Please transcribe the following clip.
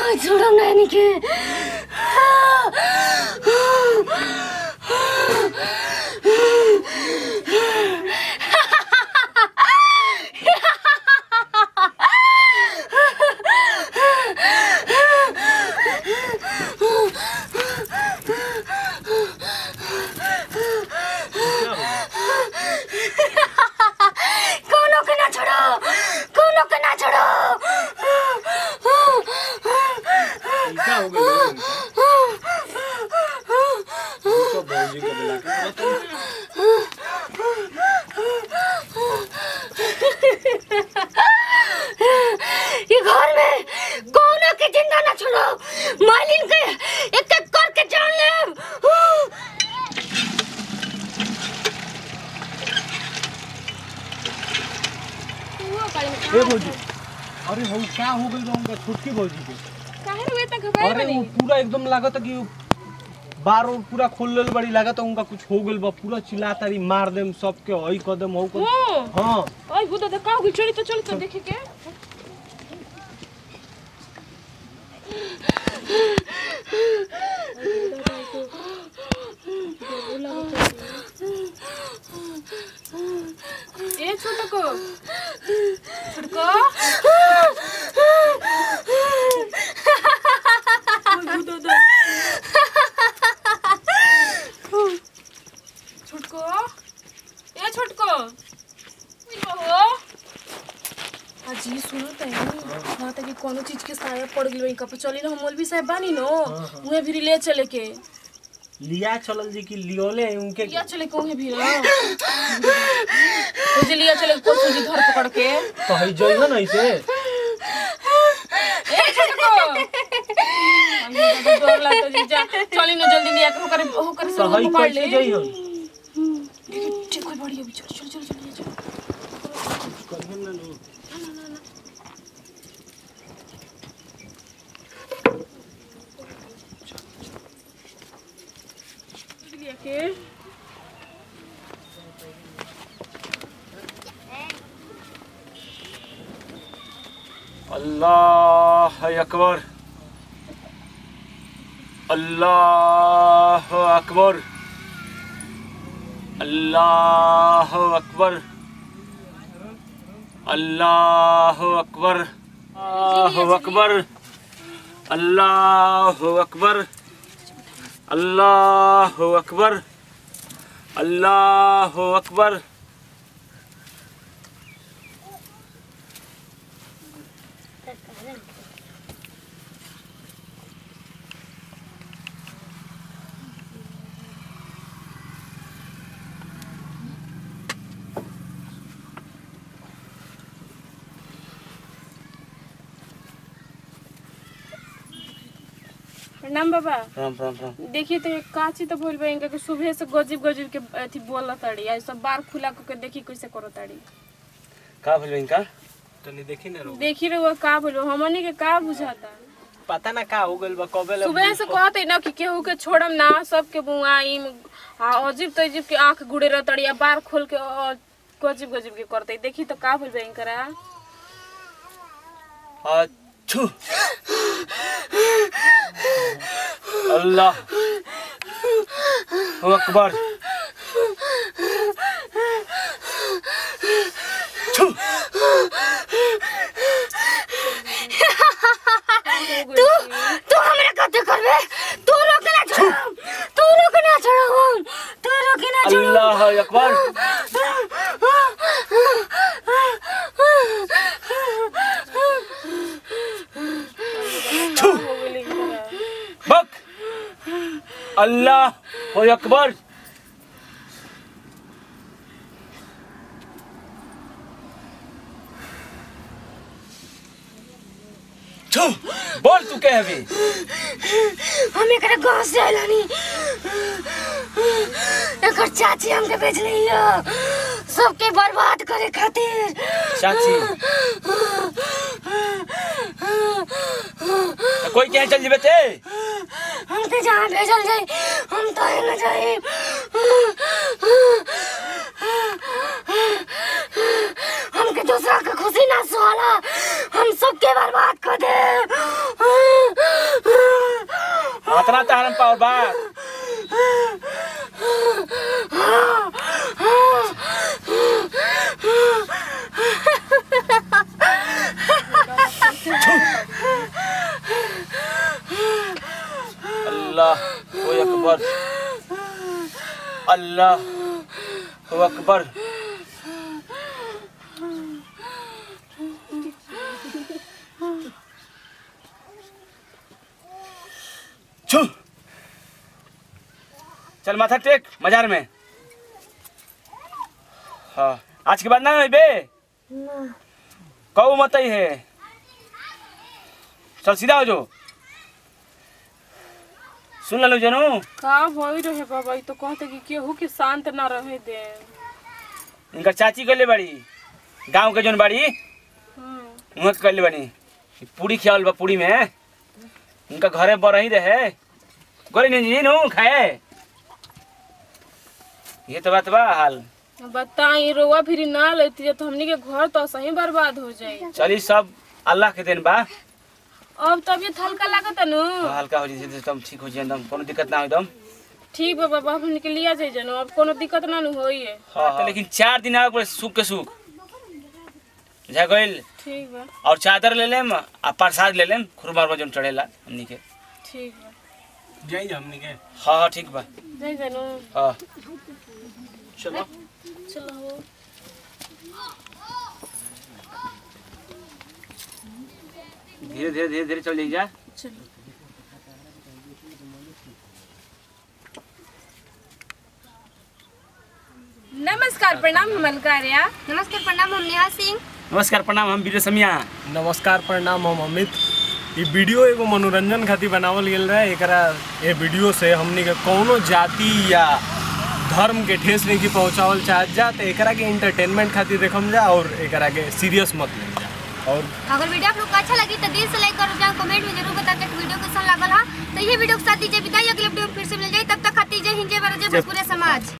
छोड़म नहीं के कोनो के ना छोड़ो कोनो के ना छोड़ो क्या हो गया तो भौजी को बुला के बताओ। ये घर में कोनो के जिंदा ना छोड़ो मालिन के एक एक करके जान ले ए भौजी अरे हम क्या हो गई रहूंगा छोटकी भौजी के काहे रे इतना घबराए अरे बनी वो पूरा एकदम लागत है कि वो बार और पूरा खोल लेल बड़ी लागत है उनका कुछ हो गइल बा पूरा चिल्ला तारी मार देम सबके हई कदम हऊ कदम हो हाँ ओए बुदा त का हो गई चली तो चल तो देखे के ए छोटको छोटको ओए बुदा छोटको ए छोटको हो अजी सुनो त हाँ त कि कोनो चीज के साया पड़ गइल बा कप चली ना हम मौलवी साहब बानी नो उहे भी ले चले के लिया चलल जी की लियोले है उनके लिया चले के उहे भी ना मुझे लिया चले को जी घर पकड़ के तो हई जइहो न ऐसे ए छोटको अभी तो डर लगता जी जा चली ना जल्दी लिया के होकर होकर तो सब हई पकड़ ले कैसे जइहो ठीक कोई बढ़िया भी चल चल चल चल चल लिया के अल्लाह अकबर अल्लाह अकबर अल्लाह अकबर अल्लाह अकबर अल्लाह अकबर अल्लाह अकबर अल्लाह अकबर अल्लाह अकबर प्रणाम बाबा राम राम राम देखिए तो एक काची तो भइल बा इनका के सुबह से गजिब गजिब के अथी बोला ताड़ी आ सब बार खुला के देखी कैसे करो ताड़ी का भइल इनका तनी देखी ना रो देखी रे वो का भइल बा, हमनी के का बुझाता पता ना का हो गइल बा कबे ले सुबह से कहते ना कि केहू के छोड़म ना सबके बुआई आ अजीब तो अजीब के आंख गुड़े रहतड़ी आ बार खोल के अ, गजिब गजिब के करते देखी तो का भइल बा इनकरा अच्छू अल्लाह अकबर छू तू तू हमरा कते करबे तू रोके ना छोड़ो तू रोके ना छोड़ो तू रोके ना छोड़ो अल्लाह अकबर छू हो गइल इनकरा। बक अल्लाह अकबर छू बोल तू क्या है अभी हम एकरा गांव से आइलानी एकर चाची हमके भेजली हो सबके बर्बाद करे खातिर चाची तो कोई क्या चल जेबे ते हमके जहाँ भेजल जाई हम तो न जाई हमके दूसरा के खुशी ना सुहाला हम सबके बर्बाद कर दे इतना तहरम पावर बा अल्लाह ओ अकबर अल्लाह ओ अकबर छू चल माथा टेक मजार में हाँ आज के बाद ना बे कऊ मत ही है चल सीधा हो जो सुन लो जनू का भई रहे बाबा ई तो कहते कि केहू के शांत ना रहे दे इनका चाची गले बड़ी गांव के जोन बड़ी हम्म उहाँ के गले बड़ी पूरी खियावल बा पूरी में उनका घरे बर ही रहे गोरी नहीं जी नू खाए ये तो बात बा हाल बताई रोवा फिर ना लेती तो हमनी के घर तो सही बर्बाद हो जाई चली सब अल्लाह के देन बा अब तबियत हल्का लागत नु हल्का हो जाए एकदम ठीक हो जाए एकदम कोनो दिक्कत ना हो एकदम ठीक बा बाबा हमनी के लिया जाई जनो अब कोनो दिक्कत ना नु होई है हाँ, तो लेकिन चार दिन आगे पड़े सुख के सुख जा गइल ठीक बा और चादर ले लेम आ प्रसाद ले लेम खुरमार जोन चढ़ेला हमनी के ठीक बा जाई हमनी के हाँ हाँ ठीक बा जाई जनो हाँ चलो चलो हो धीरे धीरे धीरे धीरे चल जाइए जा चलो नमस्कार प्रणाम हम अलकार्या नमस्कार प्रणाम हम नेहा सिंह नमस्कार प्रणाम हम वीर समिया नमस्कार प्रणाम हम अमित ई वीडियो एगो मनोरंजन खातिर बनावल गेल रहे एकरा ये वीडियो से हमनी के कौनो जाति या धर्म के ठेस नहीं की पहुँचावल चाहत जा तो एकरा के इंटरटेनमेंट खातिर देखम जा और एकरा के सीरियस मत ले जा और अगर वीडियो आप लोग को अच्छा लगी तो दिल से लाइक करो जाओ कमेंट में जरूर बता के वीडियो कैसा लागल हा तो ये वीडियो के साथ दीजिए विदाई अगले वीडियो में फिर से मिल जाए तब तक खाती जय हिंद जय भारत जय भोजपुरी समाज